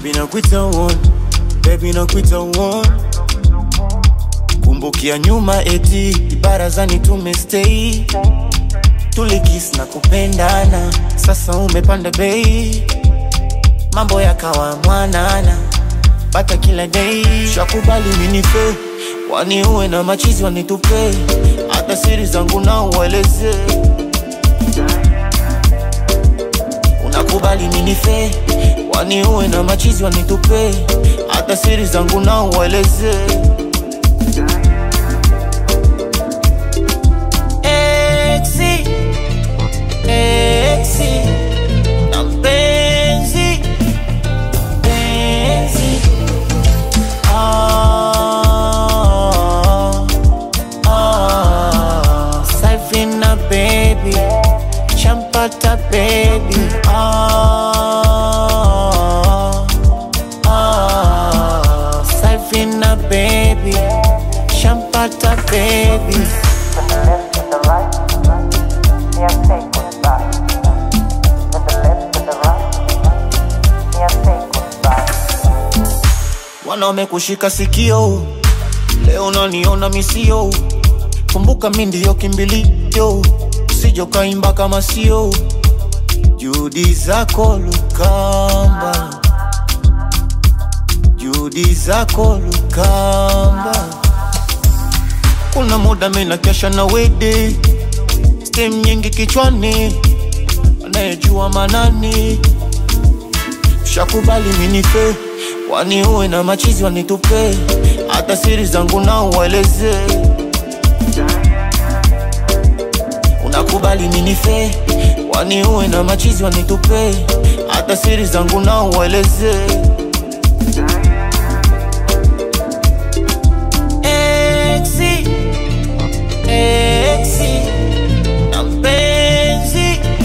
Baby nakuita uone, baby nakuita uone. Kumbukia nyuma eti barazani tumestay, tulikis na kupendana, sasa umepanda bei, mambo yakawa mwanana, bata kila day. Shakubali minife, wani uwe na machizi wanitupe, hata siri zangu na ueleze. Unakubali minife, wani uwe na machizi wanitupe, hata siri zangu na ueleze. Exi, exi, na mpenzi, mpenzi. Ah, ah, Safina baby, champata baby. Ah, ah, Safina baby, champata baby. From the left to the right, me I take one back. From the left to the right, me I take one back. Wanaume kushika sikio, leo unaniona misio. Kumbuka mi ndiyo kimbilio, usije ukaimba kama sio. Juhudi zako Lukamba, juhudi zako Lukamba. Kuna muda mi nakesha na wede, stem nyingi kichwani, anayejua manani Shakubali minife, wani uwe na machizi wanitupe, hata siri zangu na ueleze. Unakubali minife, wani uwe na machizi wanitupe, hata siri zangu na ueleze. Exi, exi, na mpenzi,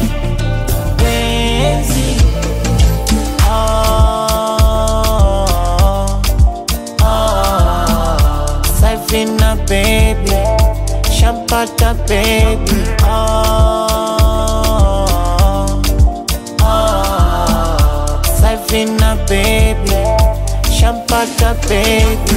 mpenzi. Ah, ah, Safina baby, champata baby. Ah, ah, Safina baby, champata baby.